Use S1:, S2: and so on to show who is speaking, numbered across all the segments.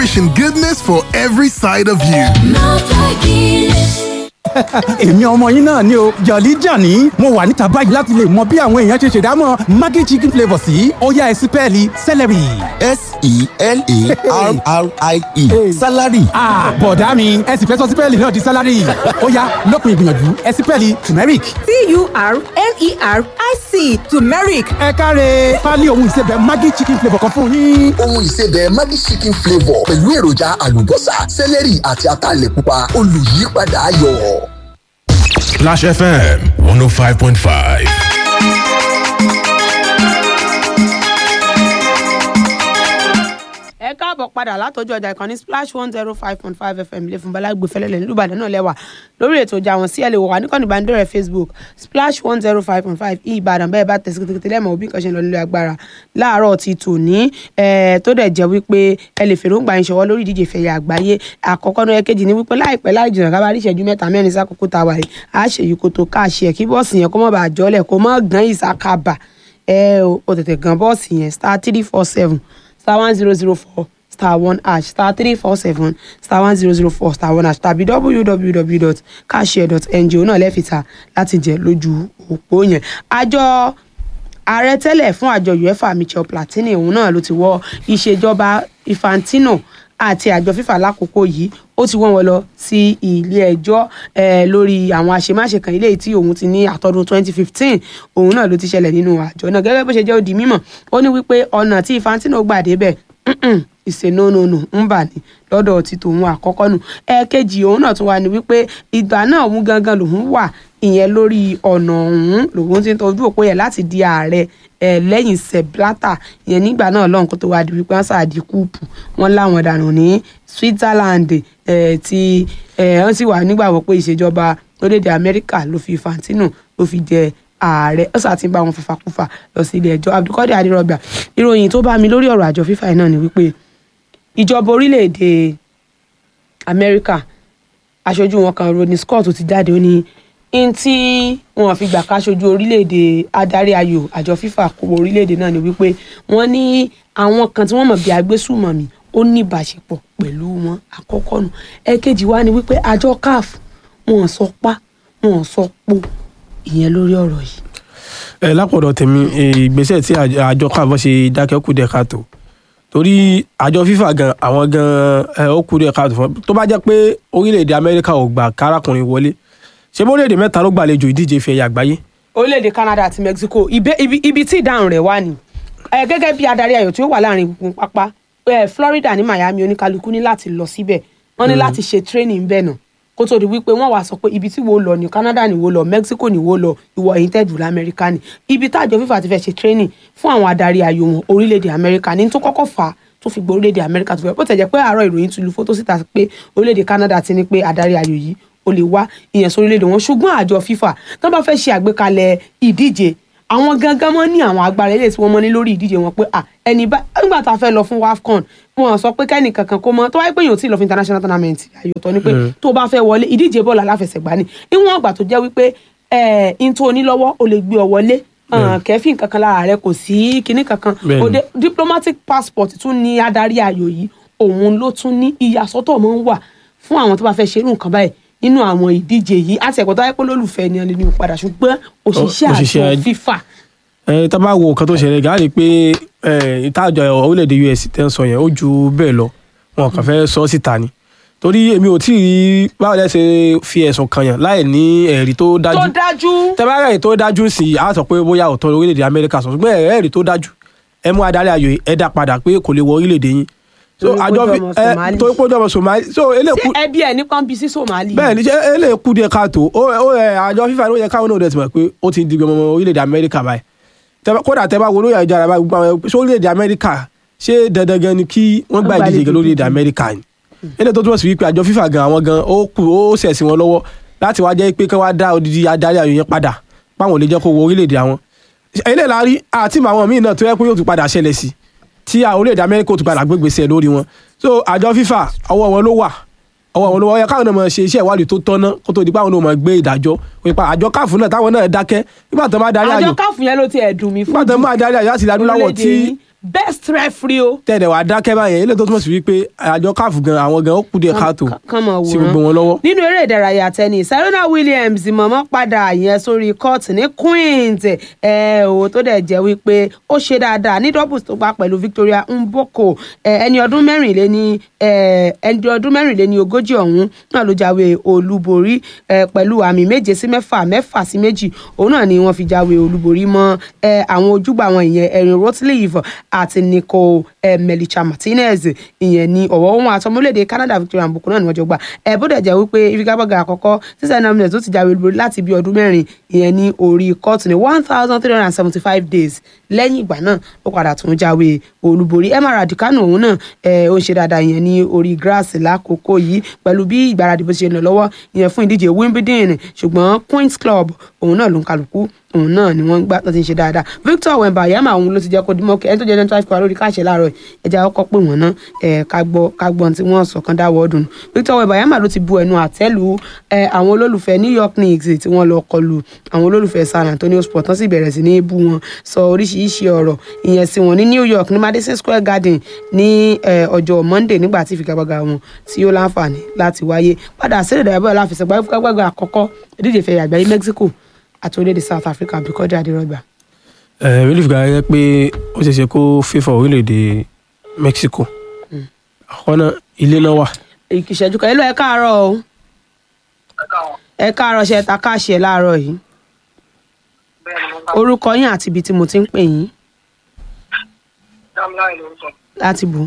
S1: nourishing goodness for every side of you.
S2: èmi ọmọ yín náà ni o jọ̀lí jàní mo wà níta báyìí láti lè mọ bí àwọn èèyàn ṣe ṣèdámọ̀ maggi chicken flavour sí ọ̀yá ẹ̀sìn pẹ́ẹ́lí celery.
S3: s-e-l-a-r-r-i-e salary.
S2: bọ̀dá mi ẹ sì fẹ́ sọ sípẹ́ẹ̀lì náà di sálárì ọ̀yá lópin ìgbìyànjú ẹ̀sìn pẹ́ẹ́lì turmeric.
S4: t-u-r-m-e-r-i-c turmeric
S2: ẹ káre pálí ohun ìsebẹ̀ maggi chicken flavour kan fún yín.
S3: ohun ìsebẹ̀ Maggi chicken flavour pẹ̀lú èròjà àlùbọ́sà sẹ́lẹ̀rì àti ataalẹ̀ pupa olùyípadà ayọ̀.
S5: Splash FM 105.5.
S6: ẹ káàbọ̀ padà látọjú ọjà ìkànnì splash one zero five point five fm ilé fún balagbe fẹlẹ́lẹ̀ nílùú ìbàdàn náà lẹ́wà lórí ètò ìjà wọn sí ẹ̀ lè wò wá níkànnì ìbánidọ́rẹ̀ facebook splash one zero five point five ìbàdàn bẹ́ẹ̀ bá tẹ̀sí kékeré lẹ́mọ̀ òbí kan ṣe ń lọ nílé agbára láàárọ̀ ti tòní ẹ̀ tó dẹ̀ jẹ́ wípé ẹ lè fèròǹgbà yín ṣọwọ́ lórí ìdíje fẹ̀yà àgbáyé àkọ́kọ́ náà ẹ̀kejì ni wípé láìpẹ́ láì jìnnà ká bá rí ìṣẹ́jú mẹ́ta mẹ́rin sákòókò tá a wà yìí á ṣèyí kó tó káàṣì ẹ̀ kí bọ́ọ̀sì yẹn kó má bàa jọ́lẹ̀ kó má gan ìsákàbà ẹ o tètè gan bọ́ọ̀sì yẹn star three four seven star one zero zero four star one hash star three four seven star one zero zero four star one hash tàbí www.cashare.ng òun náà lẹ́fìta láti jẹ lójú òpó yẹn. àjọ ààrẹ tẹ́lẹ̀ fún àjọ uefa michel platini òun náà ló ti wọ́ ìṣèjọba infantino àti àjọ fífà lákòókò yìí ó ti wọ́n wọn lọ sí ilé ẹjọ́ eh, lórí àwọn àṣemáṣe kan ilé tí òun ti ní àtọ́dún 2015 òun náà ló ti ṣẹlẹ̀ nínú àjọ náà gẹ́gẹ́ bó ṣe jẹ́ ó di mímọ̀ ó ní wípé ọ̀nà tí infantino gbà débẹ̀ ìṣènónónó ń bà ní lọ́dọ̀ ti tòun àkọ́kọ́ nù ẹ̀ẹ̀kejì òun náà tún wà ní wípé ìgbà náà òun gangan lòun wà ìyẹn lórí ọ̀nà ọ̀hún lòun ti ń tọ́jú òpó yẹn láti di ààrẹ ẹ̀ lẹ́yìn seblata ìyẹn nígbà náà lọ́hùn kó tó wá di wípé wọ́n sàdí kúùpù wọ́n láwọn dànù ní Switzerland ẹ̀ tí ẹ̀ wọ́n sì wà nígbàgbọ́ pé ìṣèjọba orílẹ̀-èdè Amẹ́ríkà ló fi Fantino ló fi jẹ ààrẹ ó sà ti ń bá wọn fàfàkùfà lọ sí ilé ẹjọ́ Abdulkadir Adirọgbà ìròyìn tó bá mi lórí ọ̀rọ̀ àjọ fífà náà ni wípé ìjọba orílẹ̀-èdè Amẹ́ríkà aṣojú wọn kan Rodney Scott ti jáde ó ní n tí wọn fi gbà káṣojú orílẹ̀-èdè adarí ayò àjọ fífà kó orílẹ̀-èdè náà ni wípé wọ́n ní àwọn kan tí wọ́n mọ̀ bí agbésùmọ̀mí ó ní ìbáṣepọ̀ pẹ̀lú wọn àkọ́kọ́ nù ẹ̀kejì wá ni wípé àjọ CAF wọn sọ pa wọn sọ po ìyẹn lórí ọ̀rọ̀ yìí.
S7: ẹ lápọ̀dọ̀ tèmi ìgbésẹ̀ tí àjọ káàbọ̀ ṣe dákẹ́ kú dẹ̀ káàtó torí àjọ fífà gan àwọn gan ẹ ó kú dẹ̀ káàtó fún tó bá jẹ́ pé orílẹ̀-èdè amẹ́ríkà ò gbà kárakùnrin wọlé ṣé bó orílẹ̀-èdè mẹ́ta ló gbàlejò ìdíje ife ẹ̀yà àgbáyé.
S6: orílẹ̀-èdè Canada àti Mexico ibi, ibi, ibi tí ìdáhùn rẹ̀ wà ní ẹ gẹ́gẹ́ bí adarí ayò tí ó wà láàrin gbùngbùn pápá ẹ Florida ní Miami oníkálukú ní láti lọ síbẹ̀ wọ́n ní láti ṣe training bẹ́ẹ̀ náà kó tó di wípé wọ́n wá sọ pé ibi tí wo lọ ní Canada ni wo lọ Mexico ni wo lọ ìwọ ẹ̀yìn tẹ̀jú lamẹ́ríkà ni ibi tájọ fífa ti fẹ́ ṣe training fún àwọn adarí ayò wọn orílẹ̀-èdè Amẹ́ríkà ní tó kọ́kọ́ fà á tó fi gbọ́ orílẹ̀-èdè Amẹ́ríkà tó fẹ́ bó tẹ̀ jẹ́ pé àárọ̀ ìròyìn ti lu fótó síta pé orílẹ̀-èdè Canada ti ní pé adarí ayò yìí ó lè wá ìyẹn sórílẹ̀-èdè wọn ṣùgbọ́n àjọ fífa tó bá fẹ́ ṣe àgbékalẹ̀ ìdíje àwọn gangan mọ ní àwọn agbára ilé tí wọ́n mọ ní lórí ìdíje wọn pé à ẹni bá nígbà tá a fẹ́ lọ fún wafcon wọn sọ pé kẹ́nì kankan kó mọ tó wáyé pé yóò tí ì lọ fún international tournament àyòtọ́ ni pé tó bá fẹ́ wọlé ìdíje bọ́ọ̀lù aláfẹsẹ̀gbá ni níwọ̀n àgbà tó jẹ́ wípé ẹ̀ ń tó onílọ́wọ́ ó lè gbé ọ wọlé kẹfìn kankan lára rẹ kò sí kinní kankan òde diplomatic passport tún ní adarí ayò yìí òun ló tún ní ìyàsọ́tọ̀ máa ń wà fún àwọn tó bá fẹ́ ṣerú nǹkan báyìí nínú àwọn ìdíje yìí àti ẹ̀kọ́ tó wáyé pé lólùfẹ́ ni ẹni ní padà ṣùgbọ́n òṣìṣẹ́ àjọ fífà
S7: ẹ tá bá wo nǹkan tó ṣẹlẹ̀ gáàrí pé ìtajọ orílẹ̀-èdè US tẹ́ ń sọ yẹn ó ju bẹ́ẹ̀ lọ wọn kàn fẹ́ sọ síta ni torí èmi ò tí ì rí báwo lẹ ṣe fi ẹ̀sùn kan yàn láì ní ẹ̀rí tó dájú
S6: tó dájú
S7: tẹ́ bá rẹ̀ tó dájú sí i á sọ pé bóyá òótọ́ orílẹ̀-èdè Amẹ́ríkà sọ ṣùgbọ́n ẹ̀rí tó dájú ẹ mú adarí ayò ẹ dá padà pé kò lè wọ orílẹ̀-èdè yín so àjọ fi ẹ torí pé ó jọmọ Somali so eléku
S6: ṣé ẹbí ẹ nípa ń bí sí Somali.
S7: bẹ́ẹ̀ ni ṣé eléku díẹ̀ káàtó ó ó ẹ àjọ fífa ló yẹ káwọn náà dẹ̀ ti mọ̀ pé ó ti di gbọmọ orílẹ̀-èdè Amẹ́ríkà báyìí kódà tẹ́ bá wo lóyè àjọ àràbà gbogbo àwọn ṣé orílẹ̀-èdè Amẹ́ríkà ṣé dandan gan ni kí wọ́n gba ìdíje gan lórílẹ̀-èdè Amẹ́ríkà ni eléyìí tó túmọ̀ sí wípé àjọ fífa gan àwọn gan ó kù ó sẹ̀sìn wọn lọ́wọ́ láti wá jẹ́ pé kí wọ́n dá odidi adarí ayò yẹn padà páwọn ò lè jẹ́ kó wọ orílẹ̀-èdè àwọn eléyìí la rí àti àwọn míì náà tó yẹ pé yóò tún padà ṣẹlẹ̀ sí tí orílẹ̀-èdè Amẹ́ríkà ó tún padà gbégbèsè lórí wọn so àjọ fífa ọwọ́ wọn ló wà ọwọ́ wọn ló wà ó yẹ káwọn náà máa ṣe iṣẹ́ ìwádìí tó tọ́ná kó tó di pé àwọn náà máa gbé ìdájọ́ pípa àjọ káàfù náà táwọn náà dákẹ́ nígbà tó máa darí ayò
S6: àjọ káàfù yẹn ló ti ẹ̀dùn mi fún
S7: nígbà tó máa darí ayò láti ilẹ̀ adúláwọ̀ tí
S6: best referee o
S7: tẹ̀lẹ̀ wá dákẹ́ báyẹn ilé tó túmọ̀ sí wípé àjọ káàfù gan àwọn gan ó kú díẹ̀ káàtó
S6: kán mọ̀
S7: sí
S6: wòran
S7: gbogbo wọn lọ́wọ́.
S6: nínú eré ìdárayá tennis serena williams mọ̀mọ́ padà yẹn sórí court ní queens ẹ ò tó dẹ̀ jẹ́ wípé ó ṣe dáadáa ní doubles tó gbá pẹ̀lú victoria mboko ẹ, ẹni ọdún mẹ́rìnléní ẹ, ẹni ọdún mẹ́rìnléní ogójì ọ̀hún náà ló jáwé olúborí ẹ, pẹ̀lú àmì méje sí mẹ́fà mẹ́fà sí méjì òun náà ni wọ́n fi jáwé olúborí mọ́ ẹ, àwọn ojúgbà wọn ìyẹn erin rotleaf àti nico ẹ, melicha martinez ìyẹn ní ọ̀wọ́ ohun àtọmọlédè canada victoria mboko náà ni wọ́n jọ gbà ẹ bó dẹ̀ jẹ́ wípé ìfigagbága àkọ́kọ́ sísẹ́ nominate tó ti jáwé olúborí láti bí ọdún mẹ́rin ìyẹn ní orí kóòtù ní one thousand three hundred and seventy five days lẹ́yìn ìgbà náà ó padà tún jáwé olúborí emma raducanu òun náà ẹ, ó ń ṣe dáadáa ìyẹn ní orí grass lákòókò yìí pẹ̀lú bí ìgbáradì bó ṣe ń lọ lọ́wọ́ ìyẹn fún ìdíje wimbledon ṣùgbọ́n queens club òun náà ló ń kálukú òun náà ni wọ́n ń gbà tó ti ń ṣe dáadáa victor wembayama òun ló ti jẹ́ kó dimọ́ kẹ́ ẹni tó jẹ́ twenty five kọ́ lórí káàṣẹ láàárọ̀ ẹja ọkọ̀ pé wọ́n ná ẹ̀ ká gbọ́ ká gbọ́ ohun tí wọ́n sọ kan dáwọ́ ọdún victor wembayama ló ti bu ẹnu àtẹ́lu ẹ̀ àwọn olólùfẹ́ new york knicks tí wọ́n lọ kọlu àwọn olólùfẹ́ san antonio sport tán sì bẹ̀rẹ̀ sí ní bú wọn sọ oríṣiríṣi ọ̀rọ̀ ìyẹn sí wọn ní new york ní madison square garden ní ẹ̀, ọjọ́ monday nígbà tí ìfigagbága wọn tí ó láǹfààní láti wáyé padà sílẹ̀ dàbọ̀ láfẹsẹ̀gbá ìfigagbága àkọ́kọ́ ìdíje ìfẹ̀yà àgbáyé mexico àti orílẹ̀-èdè south africa bíkọ́jà adérọ́gbà.
S7: ẹ relief gan yẹ pé ó ṣeé ṣe kó fífọ orílẹ̀-èdè mexico àkọ́kọ́ náà ilé náà wà
S6: ìṣẹ́jú kan ẹ lọ ẹ káàárọ̀ o ẹ káàárọ̀ ṣe ta káàṣì ẹ láàárọ̀ yìí orúkọ yín àti ibi tí mo ti ń pè yín
S4: dámláì ló ń sọ
S6: láti bù.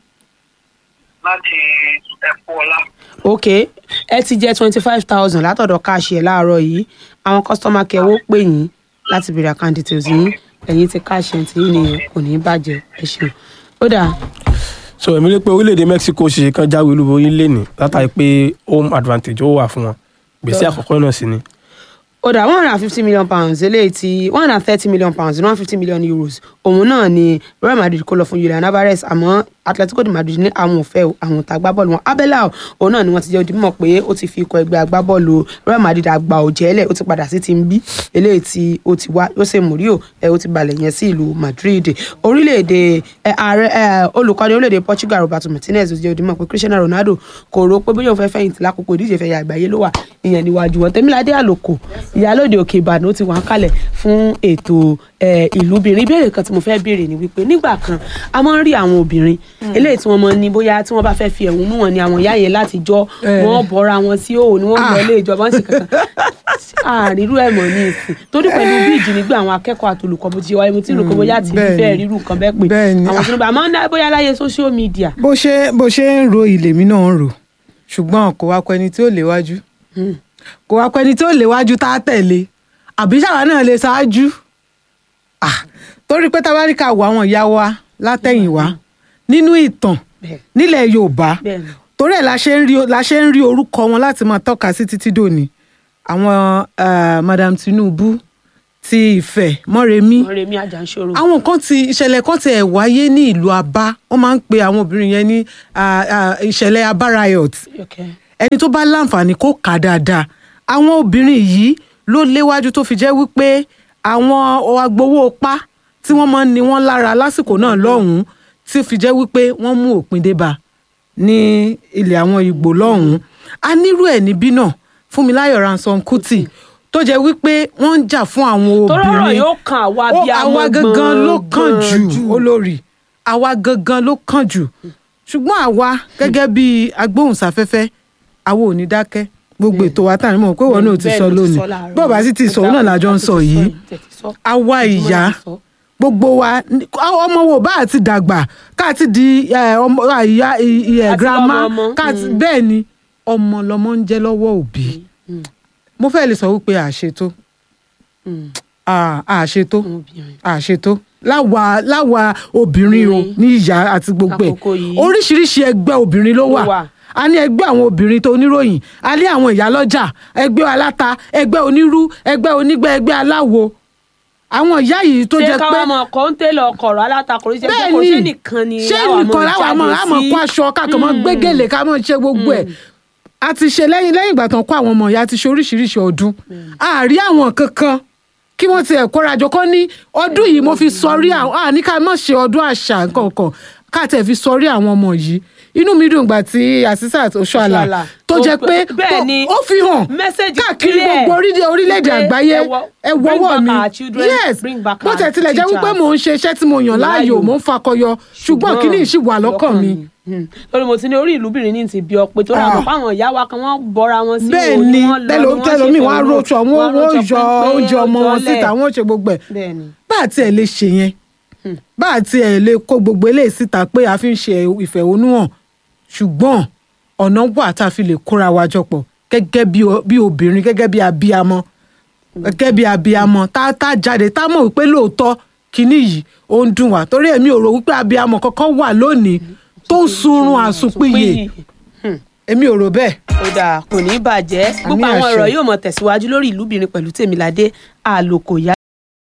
S4: láti ẹ̀kọ́ ọlá.
S6: ok ẹ ti jẹ twenty five thousand látọ̀dọ̀ káàṣì ẹ láàárọ̀ yìí àwọn kọ́sítọ́mà kẹwọ́ pè yín láti béèrè account details yín ẹ̀yin ti káàṣì ẹ̀ tí yín nìyẹn kò ní í bàjẹ́ ẹ ṣeun ó dáa
S7: so èmi rí pé orílẹ̀-èdè mexico ṣe kan jáwé olúborí lẹ́nìí látàrí pé home advantage ó wà fún wọn gbèsè àkọ́kọ́ náà sì ni
S6: ó dà one hundred and fifty million pounds eléyìí tí one hundred and thirty million pounds one hundred and fifty million euros òun náà ni real madrid kó lọ fún julian alvarez àmọ́ atletico de madrid ní àwọn òfẹ́ àwọn òtá agbábọ́ọ̀lù wọn abela òun náà ni wọ́n ti jẹ́ ojúmọ̀ pé ó ti fi ikọ̀ ẹgbẹ́ agbábọ́ọ̀lù real madrid àgbà òjẹ́lẹ̀ ó ti padà sí team b eléyìí tí ó ti wá jose mourinho ẹ ó ti balẹ̀ yẹn sí ìlú madrid orílẹ̀-èdè ẹ, ààrẹ ẹ, olùkọ́ni orílẹ̀-èdè portugal roberto martinez ó ti jẹ́ ojúmọ̀ pé cristiano ronaldo kò rò pé bóyá òun fẹ́ fẹ̀yìntì lákòókò ìdíje ìfẹ̀yà àgbáyé ló wà ìyẹn níwájú wọn tẹ́míládé àlòkò ìyálòde òkè ìbàdàn ó ti wà ń kalẹ̀ fún ètò ẹ, ìlúbìnrin ìbéèrè kan tí mo fẹ́ béèrè ni wípé nígbà kan a máa ń rí àwọn obìnrin eléyìí tí wọ́n máa ń ní bóyá tí wọ́n bá fẹ́ fi ẹ̀hónú wọn ni àwọn ìyá yẹn láti jọ wọ́n bọ́ra wọn sí òun ni wọ́n lọ ilé ìjọba ń sì kankan àrírú ẹ̀ mọ̀ ní ìsìn torí pẹ̀lú bí ìjínigbé àwọn akẹ́kọ̀ọ́ àti olùkọ́ bó ti ṣe wáyé mo ti rò pé bóyá ti
S8: bẹ́ẹ̀ni.
S6: fẹ́ rírú nǹkan bẹ́ẹ̀ pé
S8: Bẹ́ẹ̀ni.
S6: àwọn tó ń bá àmọ́ ná- bóyá láyé social media
S8: bó ṣe bó ṣe ń ro ilé mi náà ń rò ṣùgbọ́n kò wá pẹ́ni tí ó léwájú kò wá pẹ́ni tí ó léwájú tá a tẹ̀lé àbí ṣàwa náà lè ṣáájú Ah, torí pé tabaríkà wo àwọn ìyá wa látẹ̀yìnwá nínú ìtàn
S6: Bẹ́ẹ̀.
S8: nílẹ̀ yorùbá
S6: Bẹ́ẹ̀ni.
S8: torí ẹ̀ la ṣe ń rí la ṣe ń rí orúkọ wọn láti máa tọ́ka sí títí dòní àwọn eh, madam tinubu ti ìfẹ́ mọ́remí
S6: wọ́n rèmí àjànṣòro
S8: àwọn kan ti ìṣẹ̀lẹ̀ kan ti ẹ̀ wáyé ní ìlú abá wọ́n máa ń pe àwọn obìnrin yẹn ní ah, ah, ìṣẹ̀lẹ̀ abá riot
S6: Okay.
S8: ẹni tó bá láǹfààní kó kà á dáadáa àwọn obìnrin yìí ló léwájú tó fi jẹ́ wípé àwọn agbowó pa tí wọ́n máa ń ní wọ́n lára lásìkò náà lọ́hùn-ún tí fi jẹ́ wípé wọ́n mú òpin débà ní ilẹ̀ àwọn ìgbò lọ́hùn-ún a nírú ẹ̀ níbí náà Fúnmiláyọ̀ Ransome Kuti tó jẹ́ wípé wọ́n ń jà fún àwọn
S6: tọ́rọ̀
S8: obìnrin
S6: yóò kan àwa
S8: ó
S6: bí
S8: àwa gangan ló kàn jù olórí àwa gangan ló kàn jù ṣùgbọ́n àwa gẹ́gẹ́ bí agbóhùnsáfẹ́fẹ́ àwa ò ní dákẹ́ gbogbo ètò wa tàn mọ̀ pé wọn náà ti sọ lónìí bó o bá sì ti sọ òun náà lájọ ń sọ yìí àwa ìyá gbogbo wa ní- ọmọ wo bá àti dàgbà ká ti di eh, ọmọ ìyá ìyá
S6: Àti
S8: girama
S6: lọ́mọ ọmọ,
S8: ká ti bẹ́ẹ̀ ni ọmọ lọmọ ń jẹ́ lọ́wọ́ òbí mo fẹ́ lè sọ wípé àṣetó à- àṣetó àṣetó láwa láwa obìnrin o ní ìyá àti gbogbo ẹ̀
S6: Àkókò yìí.
S8: oríṣiríṣi ẹgbẹ́ obìnrin ló
S6: Ló
S8: wà
S6: wà.
S8: a ní ẹgbẹ́ àwọn obìnrin tó oníròyìn a ní àwọn ìyálọ́jà ẹgbẹ́ aláta ẹgbẹ́ onírú ẹgbẹ́ onígbẹ́ ẹgbẹ́ aláwo àwọn ìyá yìí tó
S6: ṣé
S8: jẹ́ pé
S6: káwọn ọmọ ọkọ ń tẹ̀lé ọkọ̀rọ̀ alátakò oríṣi ẹgbẹ́ kò ṣe nìkan ni
S8: ṣé
S6: àwa
S8: nìkan láwa mọ̀
S6: jáde
S8: àmọ̀
S6: sí.
S8: kó aṣọ káàkiri mọ̀ gbégélé ká mọ̀ ṣe gbogbo ẹ̀ a ti ṣe lẹ́yìn lẹ́yìn ìgbà tán kó àwọn ọmọ ìyá ti ṣe oríṣiríṣi ọdún àárí àwọn kankan kí wọ́n tiẹ̀ kórajọ kọ́ ní ọdún yìí mo fi sọrí àwọn àní ká má ṣe ọdún àṣà nǹkan ká tẹ̀ fi sọrí àwọn ọmọ yìí inú mi dùn gbà tí Asisat Oshoala
S6: Oshoala.
S8: tó
S6: Ó
S8: jẹ́
S6: pé-
S8: pé
S6: bẹ́ẹ̀ ni,
S8: ó fi hàn
S6: message
S8: káàkiri
S6: clear
S8: gbogbo orílẹ̀- orílẹ̀-èdè
S6: wípé
S8: àgbáyé
S6: ẹ wọ-
S8: ẹ
S6: bring
S8: wọ́wọ́
S6: back
S8: mi
S6: our children,
S8: yes
S6: bring back
S8: bó
S6: our
S8: tẹ̀ tilẹ̀ jẹ́ wípé
S6: teachers.
S8: mò ń ṣe iṣẹ́ tí mo yàn láàyò
S6: Láàyò.
S8: mò ń fakọyọ ṣùgbọ́n kíní yìí ṣì wà lọ́kàn mi
S6: Hmm. lórí mo ti ní orí ìlúbìnrin ní ti bí ọ pé tó ra
S8: Ah.
S6: mọ̀ fáwọn ìyá wa kan wọ́n bọ́ra wọn sí
S8: bẹ́ẹ̀
S6: òní,
S8: ni
S6: wọ́n lọ,
S8: tẹ́lò
S6: ni wọ́n
S8: tẹ́lòmíì
S6: ṣe
S8: wọ́n á
S6: fẹ̀hónú,
S8: rọṣọ wọ́n
S6: wọ́n
S8: wọ́n
S6: rọṣọ
S8: yọ
S6: pínpín,
S8: oúnjẹ ọmọ wọn
S6: jọlẹ̀.
S8: síta wọ́n ṣe gbogbo ẹ̀
S6: bẹ́ẹ̀ ni
S8: bá àti ẹ̀ lè ṣe yẹn bá àti ẹ̀ lè kó gbogbo eléyìí síta pé a fi ń ṣe ìfẹ̀hónúhàn ṣùgbọ́n ọ̀nà wà tá a fi lè kóra wa jọ pọ̀ gẹ́gẹ́ bí o- bí obìnrin gẹ́gẹ́ bí abiyamọ gẹ́gẹ́ bí abiyamọ tá tá jáde tá mọ̀ wípé lóòótọ́ kinní yìí ó ń dùn wá torí èmi ò rò wípé abiyamọ kankan wà lónìí tó ń sunrun àsùnpìyè èmi ò rò bẹ́ẹ̀.
S6: ó dáa kò ní í bàjẹ́ gbogbo
S8: Àmì
S6: àwọn
S8: àṣẹ.
S6: ọ̀rọ̀ yóò mọ̀ tẹ̀síwájú lórí ìlúbìnrin pẹ̀lú tèmiládé àlòkò ìyá